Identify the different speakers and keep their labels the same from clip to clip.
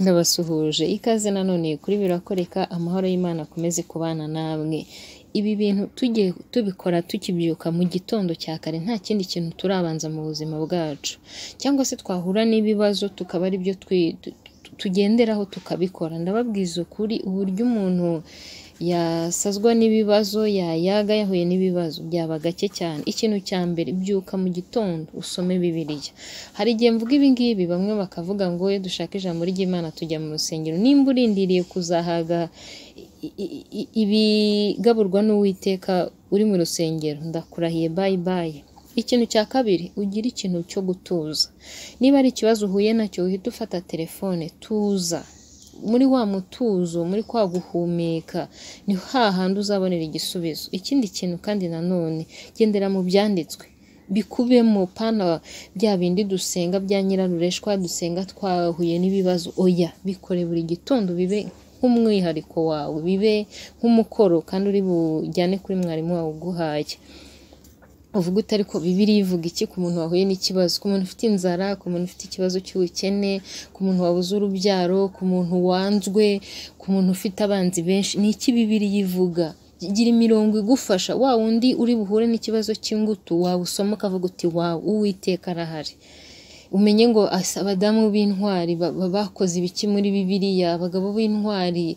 Speaker 1: ndabasuhuje ikaze nanone kuri birakoreka amahoro y'Imana akomeze kubana namwe ibi bintu tugiye tubikora tukibyuka mu gitondo cya kare nta kindi kintu turabanza mu buzima bwacu cyangwa se twahura n'ibibazo tukaba ari byo tugenderaho tukabikora ndababwiza ukuri uburyo umuntu yasazwa n'ibibazo yayaga yahuye n'ibibazo byaba gake cyane ikintu cya mbere byuka mu gitondo usome bibiriya hari igihe mvuga ibingibi bamwe bakavuga ngo we dushake ijambo ry'imana tujya mu rusengero nimba urindiriye kuzahaga ibigaburwa n'uwiteka uri mu rusengero ndakurahiye bayi bayi ikintu cya kabiri ugira ikintu cyo gutuza niba ari ikibazo uhuye nacyo uhita ufata telefone tuza muri wa mutuzo muri kwa guhumeka ni hahandi uzabonera igisubizo ikindi kintu kandi nanone gendera mu byanditswe bikubemo pana bya bindi dusenga bya nyirarureshwa dusenga twahuye n'ibibazo oya bikore buri gitondo bibe nk'umwihariko wawe bibe nk'umukoro kandi uri bujyane kuri mwarimu wawe uguhaye uvuga uti ariko bibiri ivuga iki ku muntu wahuye n'ikibazo ku muntu ufite inzara ku muntu ufite ikibazo cy'ubukene ku muntu wabuze urubyaro ku muntu wanzwe ku muntu ufite abanzi benshi ni iki bibiri yivuga gira imirongo igufasha wa wundi uri buhure n'ikibazo cy'ingutu wawusoma ukavuga uti wawe uwiteka arahari umenye ngo abadamu b'intwari bakoze ibiki muri bibiriya abagabo b'intwari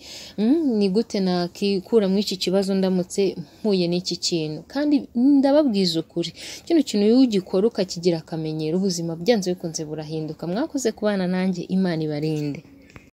Speaker 1: ni gute nakikura muri iki kibazo ndamutse mpuye n'iki kintu kandi ndababwiza ukuri kino kintu iyo ugikora ukakigira akamenyero ubuzima byanze bikunze burahinduka mwakoze kubana nanjye imana ibarinde